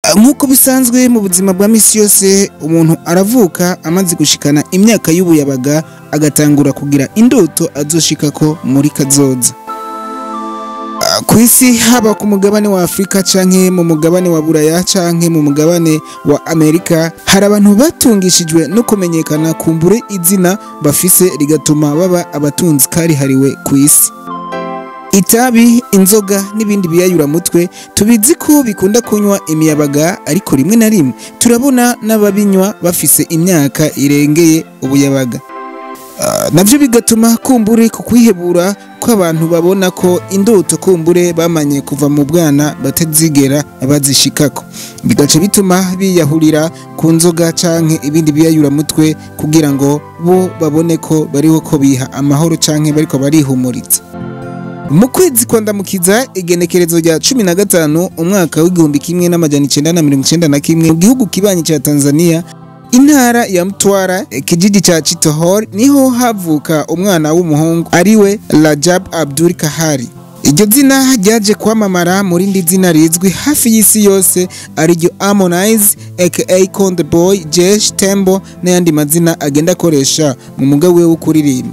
nk'uko bisanzwe mu buzima bwa misi yose umuntu aravuka amaze gushikana imyaka y'ubuyabaga agatangura kugira indoto azoshikako muri kazoza Ah, ku isi haba ku mugabane wa afurika canke mu mugabane wa buraya canke mu mugabane wa amerika hari abantu batungishijwe no kumenyekana kumbure izina bafise rigatuma baba abatunzi karihariwe ku isi itabi inzoga n'ibindi biyayuramutwe tubizi ko bikunda kunywa imiyabaga ariko rimwe na rimwe turabona n'ababinywa bafise imyaka irengeye ubuyabaga Ah, navyo bigatuma kumbure ku kwihebura kw'abantu babona ko indoto kumbure bamanye kuva mu bwana batazigera bazishikako bigaca bituma biyahurira ku nzoga canke ibindi biyayuramutwe kugira ngo bo babone ko bariho ko biha amahoro canke bariko barihumuriza mu kwezi kwa ndamukiza igenekerezo rya cumi na gatanu umwaka w'igihumbi kimwe n'amajana icenda na mirongo icenda na kimwe mu gihugu kibanyi ca tanzania intara ya mtwara kijiji ca chitohor niho havuka umwana w'umuhungu ariwe rajab abdul kahari iryo zina ryaje kwamamara mu rindi zina rizwi hafi y'isi yose ariryo harmonize aka conde boy jesh tembo n'ayandi mazina agenda akoresha mu muga wiwe wo kuririmba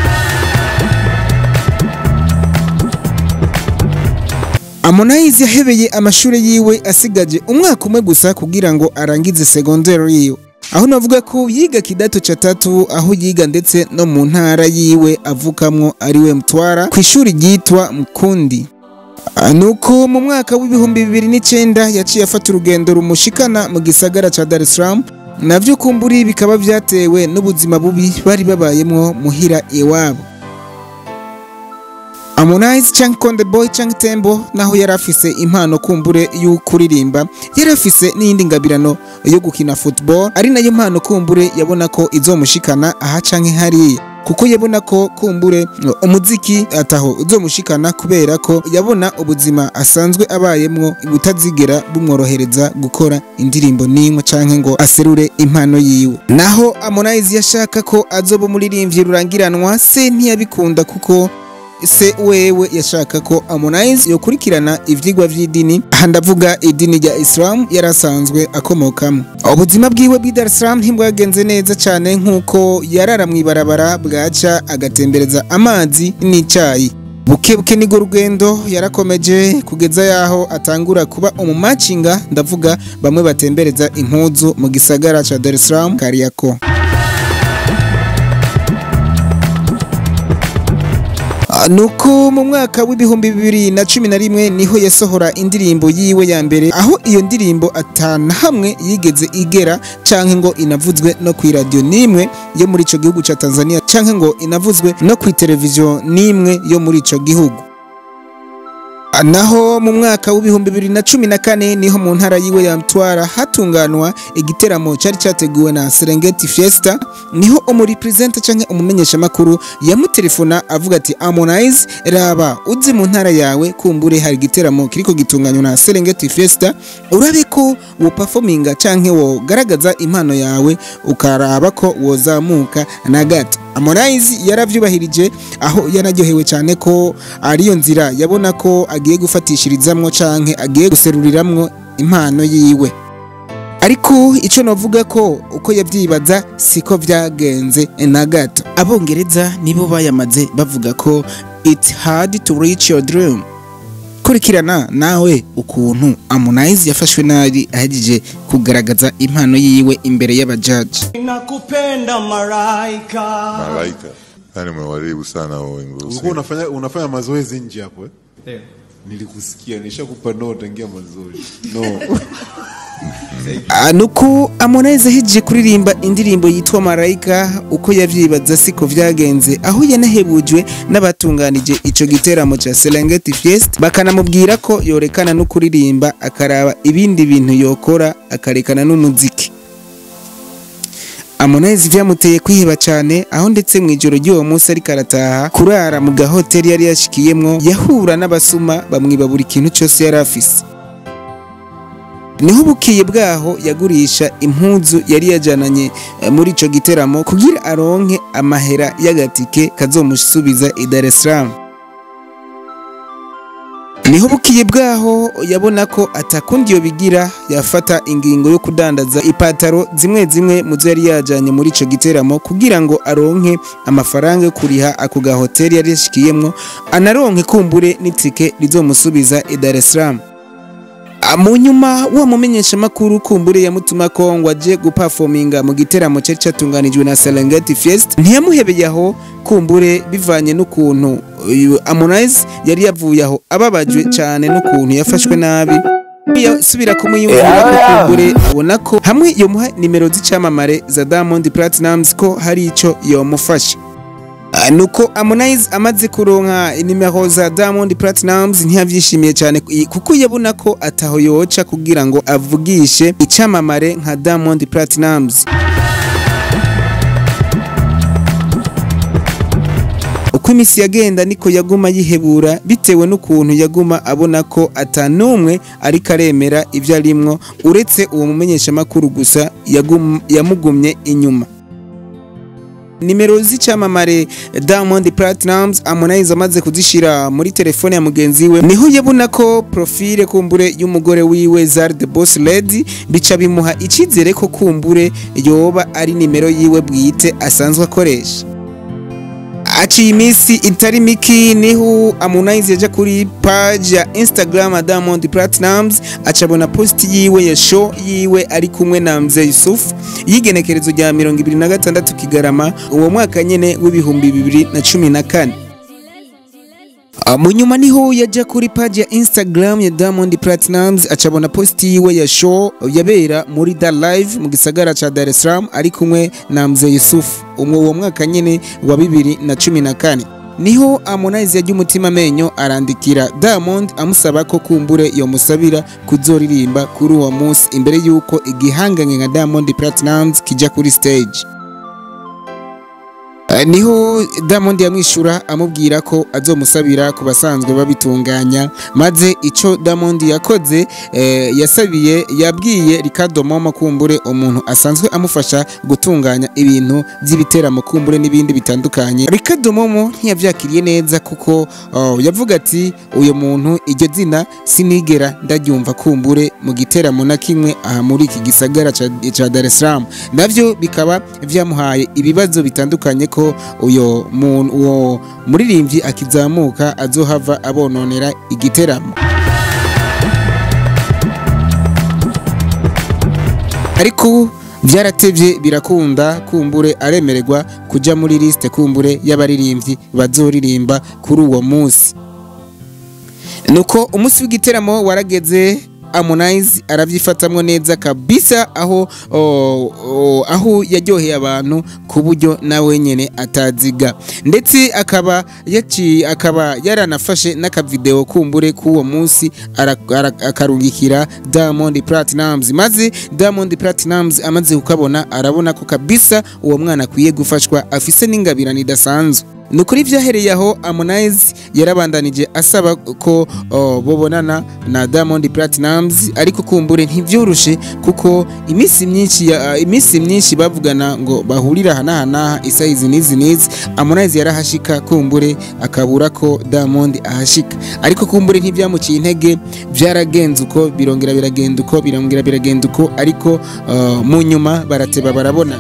Harmonize yahebeye amashuri yiwe asigaje umwaka umwe gusa kugira ngo arangize segonderi yiwe aho navuga ko yiga kidato ca tatu aho yiga ndetse no mu ntara yiwe avukamwo ariwe mutwara ku ishuri ryitwa Mkundi Ah, nuko mu mwaka w'ibihumbi bibiri n'icenda yaciye afata urugendo rumushikana mu gisagara ca Dar es Salaam navyo kumburi bikaba vyatewe n'ubuzima bubi bari babayemwo muhira iwabo Harmonize canke Konde Boy canke Tembo naho yari afise impano kumbure y'ukuririmba yari afise n'iyindi ngabirano yo gukina football ari nayo mpano kumbure yabona ko izomushikana aha canke hariya kuko yabona ko kumbure umuziki ataho uzomushikana kubera ko yabona ubuzima asanzwe abayemwo butazigera bumworohereza gukora indirimbo n'imwe canke ngo aserure impano yiwe naho Harmonize yashaka ko azoba umuririmbyi rurangiranwa se ntiyabikunda kuko se wewe yashaka ko Harmonize yokurikirana ivyigwa vy'idini aha ndavuga idini rya Islam yarasanzwe akomokamo ubuzima bwiwe bw'i Dar es Salaam ntibwagenze neza cyane nk'uko yarara mw'ibarabara bwaca agatembereza amazi n'icayi buke buke nirwo rugendo yarakomeje kugeza yaho atangura kuba umumacinga ndavuga bamwe batembereza impuzu mu gisagara ca Dar es Salaam Kariako Ah, nuko mu mwaka w'ibihumbi bibiri na cumi na rimwe niho yasohora indirimbo yiwe ya mbere aho iyo ndirimbo atana hamwe yigeze igera canke ngo inavuzwe no ku radio n'imwe yo muri ico gihugu ca Tanzania canke ngo inavuzwe no ku televiziyo n'imwe yo muri ico gihugu Ah, naho mu mwaka w'ibihumbi bibiri na cumi na kane niho mu ntara yiwe ya Mtwara hatunganwa igiteramo cyari cyateguwe na Serengeti Fiesta niho umuripresenta canke umumenyeshamakuru yamutelefona avuga ati Harmonize raba uzi mu ntara yawe kumbure hari igiteramo kiriko gitunganywa na Serengeti Fiesta urabe ko wo performinga canke wo garagaza impano yawe ukaraba ko wozamuka na gato Harmonize yaravyubahirije aho yanaryohewe cyane ko ariyo nzira yabona ko agiye gufatishirizamwo canke agiye guseruriramwo impano yiwe ariko icyo navuga ko uko yabyibaza siko byagenze na gato abongereza nibo bayamaze bavuga ko it's hard to reach your dream kurikirana nawe ukuntu Harmonize yafashwe nabi ahejeje kugaragaza impano yiwe imbere y'abajaji Nakupenda malaika. Malaika. Yani umewaribu sana wewe Ngurusi. Ulikuwa unafanya unafanya mazoezi nje hapo eh? Ndio. Nilikusikia, nishakupa no tangia mazoezi. No. Ah, nuko Harmonize ahejeje kuririmba indirimbo yitwa Marayika uko yavyibaza siko vyagenze aho yanahebujwe n'abatunganije ico giteramo ca Serengeti Fiesta bakanamubwira ko yorekana no kuririmba akaraba ibindi bintu yokora akarekana n'umuziki Harmonize vyamuteye kwiheba cyane aho ndetse mu ijoro ry'uwo munsi ariko arataha kurara mu gahoteli yari yashikiyemwo yahura n'abasuma bamwiba buri kintu cyose yari afise niho bukiye bwaho yagurisha impuzu yari yajananye eh, muri ico giteramo kugira aronke amahera y'agatike kazomusubiza i Dar es Salaam niho bukiye bwaho yabona ko atakundi yo bigira yafata ingingo yo kudandaza ipataro zimwe zimwe mu zo yari yajanye muri ico giteramo kugira ngo aronke amafaranga yo kuriha ako gahoteli yari yashikiyemwo anaronke kumbure n'itike rizomusubiza i Dar es Salaam Ah, mu nyuma wa mumenyesha makuru kumbure yamutuma ko ngo aje guperforminga mu giteramo cyari cyatunganijwe na Serengeti Fest ntiyamuhebeye aho kumbure bivanye n'ukuntu uyu Harmonize yari yavuye aho ababajwe cyane n'ukuntu yafashwe nabi yasubira kumwiyumvira ko kumbure abona ko hamwe yomuha nimero z'icyamamare za Diamond Platnumz ko hari ico yomufasha Ah, nuko Harmonize amaze kuronka inimero za Diamond Platnumz ntiyavyishimiye cyane ku- kuko yabona ko ataho yoca kugira ngo avugishe icamamare nka Diamond Platnumz uko iminsi yagenda niko yaguma yihebura bitewe n'ukuntu yaguma abona ko atanumwe ariko aremera ibyo arimwo uretse uwo mumenyeshamakuru gusa yagum- yamugumye inyuma nimero z'icyamamare Diamond Platnumz Harmonize amaze kuzishira muri telefone ya mugenzi we niho yabona ko profile kumbure y'umugore wiwe Zari the Boss Lady bica bimuha icyizere ko kumbure yoba ari nimero yiwe bwite asanzwe akoresha aciye iminsi itari miki niho Harmonize yaja kuri page ya Instagram ya Diamond Platnumz acabona post yiwe ya show yiwe ari kumwe na Mzee Yusuf y'igenekerezo rya 2026 Kigarama uwo mwaka nyene w'ibihumbi bibiri na cumi na kane Ah, mu nyuma niho yaja kuri page ya Instagram ya Diamond Platnumz acabona post yiwe ya show yabera muri Da Live mu gisagara ca Dar es Salaam ari kumwe na Mzee Yusuf umwe uwo mwaka nyene wa bibiri na cumi na kane niho Harmonize yajya umutima amenyo arandikira Diamond amusaba ko kumbure yomusabira kuzoririmba kuri uwo munsi imbere y'uko igihanganye nka Diamond Platnumz kijya kuri stage Eh, niho Diamond yamwishura amubwira ko azomusabira ku basanzwe babitunganya maze ico Diamond yakoze eh, yasabiye yabwiye Ricardo Momo kumbure umuntu asanzwe amufasha gutunganya ibintu by'ibiteramo kumbure n'ibindi bitandukanye Ricardo Momo ntiyavyakiriye neza kuko oh, yavuga ati uyu muntu iryo zina sinigera ndaryumva kumbure mu giteramo na kimwe aha muri iki gisagara ca, ca Dar es Salaam navyo bikaba vyamuhaye ibibazo bitandukanye ko uyo muntu uwo muririmbyi akizamuka azohava abononera igiteramo ariko byaratevye birakunda kumbure aremererwa kuja muri liste kumbure y'abaririmbyi bazoririmba kuri uwo munsi nuko umunsi w'igiteramo warageze Harmonize arabyifatamwo neza kabisa aho o, o, aho yaryoheye abantu ku buryo nawe nyene ataziga ndetse akaba yaci akaba yaranafashe n'akavideo kumbure k'uwo munsi ara- ara- akarungikira Diamond Platnumz maze Diamond Platnumz amaze kukabona arabona ko kabisa uwo mwana akwiye gufashwa afise n'ingabirano idasanzwe ni ukuri byahereye aho Harmonize yarabandanije asaba ko oh, bobonana na Diamond Platnumz ariko kumbure ntivyoroshe kuko iminsi myinshi ya, iminsi myinshi bavugana ngo bahurira hana hana isaha izi n'izi n'izi Harmonize yarahashika kumbure akabura ko Diamond ahashika ariko kumbure ntivyamuciye intege byaragenze uko birongera biragenda uko birongera biragenda uko ariko uh, mu nyuma barateba barabona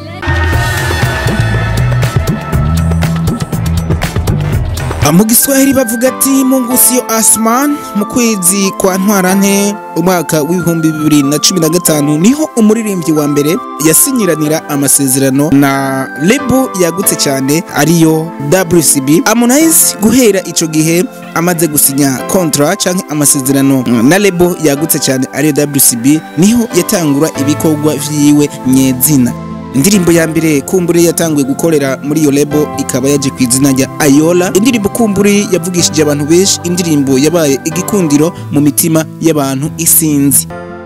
mu giswahili bavuga ati mungu sio asman mu kwezi kwa ntwarante umwaka w'ibihumbi bibiri na cumi na gatanu niho umuririmbyi wa mbere yasinyiranira amasezerano na lebo yagutse cyane ariyo WCB Harmonize guhera ico gihe amaze gusinya kontra canke amasezerano na lebo yagutse cyane ariyo WCB niho yatangura ibikorwa vyiwe nyezina indirimbo ya mbere kumbure yatanguye gukorera muri iyo lebo ikaba yaje ku izina rya ayola indirimbo kumbure yavugishije abantu benshi indirimbo yabaye igikundiro mu mitima y'abantu isinzi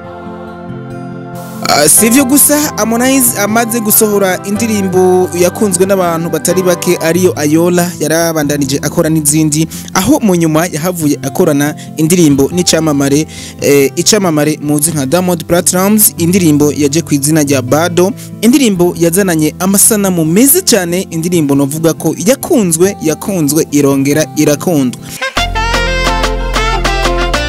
Uh, si ivyo gusa Harmonize amaze gusohora indirimbo yakunzwe n'abantu batari bake ariyo Ayola yarabandanije akora n'izindi aho mu nyuma yahavuye akorana indirimbo n'icamamare eh, icamamare muzi nka Diamond Platnumz indirimbo yaje ku izina rya Bado indirimbo yazananye amasanamu meza cyane indirimbo novuga ko yakunzwe yakunzwe irongera irakundwa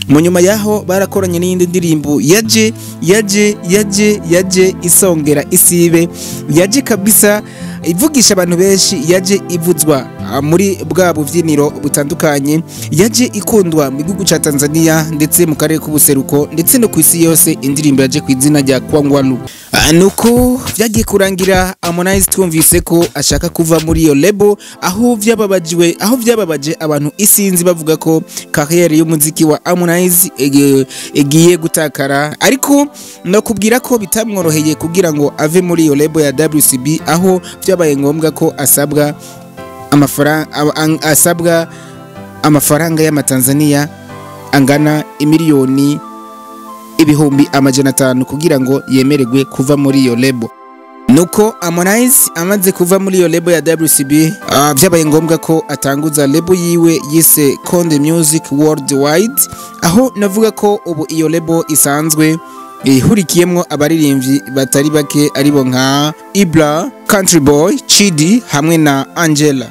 mu nyuma yaho barakoranye n'iyindi ndirimbo yaje yaje yaje yaje isongera isibe yaje kabisa ivugisha abantu benshi yaje ivuzwa ah, muri bwa bubyiniro butandukanye yaje ikundwa mu gihugu cya Tanzania ndetse mu karere k'ubuseruko ndetse no ku isi yose indirimbo yaje ku izina rya Kwangwalu Ah, nuko byagiye kurangira Harmonize twumvise ko ashaka kuva muri iyo lebo aho byababajiwe aho byababaje abantu isinzi bavuga ko carrière y'umuziki wa Harmonize ege- igiye gutakara ariko nakubwira ko bitamworoheye kugira ngo ave muri iyo lebo ya WCB aho byabaye ngombwa ko asabwa amafaranga asabwa amafaranga y'amatanzania angana imiliyoni ibihumbi amajana atanu kugira ngo yemererwe kuva muri iyo lebo nuko Harmonize amaze kuva muri iyo lebo ya WCB ah, byabaye ngombwa ko atanguza lebo yiwe yise Konde Music Worldwide aho navuga ko ubu iyo lebo isanzwe ihurikiyemo abaririmbyi batari bake aribo nka Ibra, Country Boy, Chidi hamwe na Angela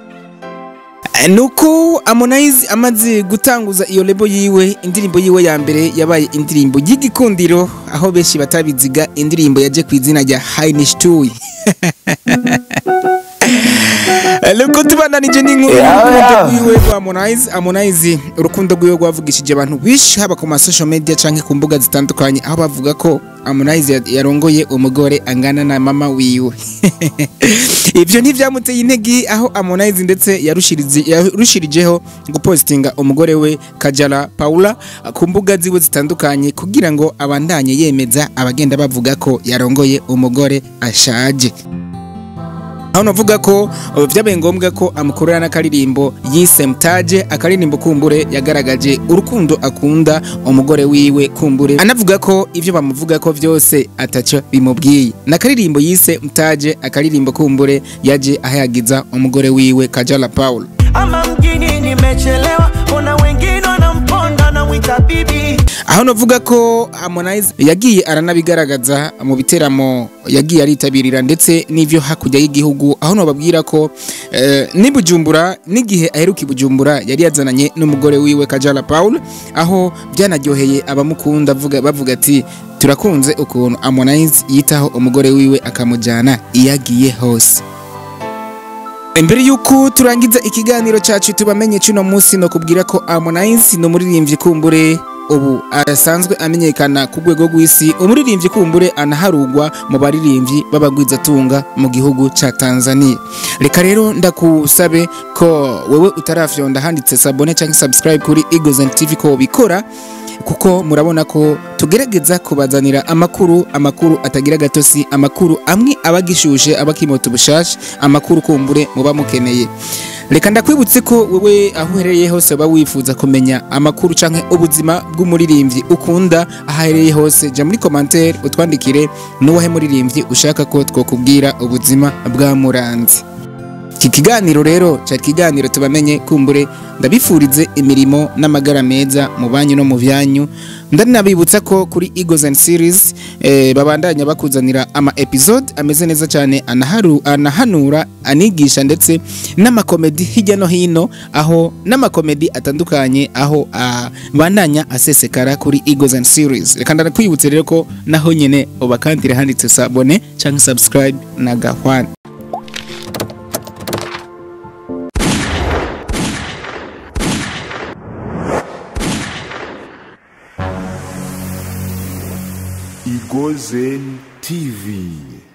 nuko Harmonize amaze gutanguza iyo lebo yiwe indirimbo yiwe ya mbere yabaye indirimbo y'igikundiro aho benshi batabiziga indirimbo yaje ku izina rya Hainishtuyi nuko tubandanije n'inkuru y'urukundo rwiwe rwa Harmonize Harmonize urukundo rwiwe rwavugishije abantu benshi haba ku ma social media canke ku mbuga zitandukanye aho bavuga ko Harmonize ya- yarongoye umugore angana na mama wiwe ibyo ntibyamuteye intege aho Harmonize ndetse yarushirize- yarushirijeho gupostinga umugore we Kajala Paula ku mbuga ziwe zitandukanye kugira ngo abandanye yemeza abagenda bavuga ko yarongoye umugore ashaje aho navuga ko uh, byabaye ngombwa ko amukorera n'akaririmbo yise mtaje akaririmbo kumbure yagaragaje urukundo akunda umugore wiwe kumbure anavuga ko ibyo bamuvuga ko byose ataco bimubwiye n'akaririmbo yise mtaje akaririmbo kumbure yaje ahayagiza umugore wiwe Kajala Paul ama mjini nimechelewa, kuna wengine wanamponda na mwita bibi. aho navuga ko Harmonize yagiye aranabigaragaza mu biteramo yagiye aritabirira ndetse n'ivyo hakurya y'igihugu aho nababwira ko eh, ni Bujumbura n'igihe aheruka i Bujumbura yari yazananye n'umugore wiwe Kajala Paul aho byanaryoheye abamukunda avuga bavuga ati turakunze ukuntu Harmonize yitaho umugore wiwe akamujyana iyo agiye hose Imbere yuko turangiza ikiganiro cyacu tubamenye cuno munsi no kubwira ko Harmonize no muririmbyi kumbure ubu arasanzwe amenyekana ku rwego rw'isi umuririmbyi kumbure anaharugwa mu baririmbyi b'abagwizatunga mu gihugu ca Tanzania reka rero ndakusabe ko wewe utarafyonda handitse sabone cyangwa subscribe kuri Eagles and TV ko bikora kuko murabona ko tugerageza kubazanira amakuru amakuru atagira gatosi amakuru amwe abagishushe abakimota ubushasha amakuru kumbure muba mukeneye reka ndakwibutse ko wewe aho uherereye hose uba wifuza kumenya amakuru canke ubuzima bw'umuririmbyi ukunda aho aherereye hose jya muri commentaire utwandikire n'uwahe muririmbyi ushaka ko twakubwira ubuzima bwamuranze iki kiganiro rero cya kiganiro tubamenye kumbure ndabifurize imirimo n'amagara meza mu banyu no mu byanyu ndanabibutsa ko kuri Eagles and Series eh, babandanya bakuzanira ama episode ameze neza cyane anaharu, anahanura anigisha ndetse n'amakomedi hirya no hino aho n'amakomedi atandukanye aho ah, bandanya asesekara kuri Eagles and Series reka ndakwibutse rero ko naho nyene ubakandire handitse sabone cyangwa subscribe na gahwana Igozen TV.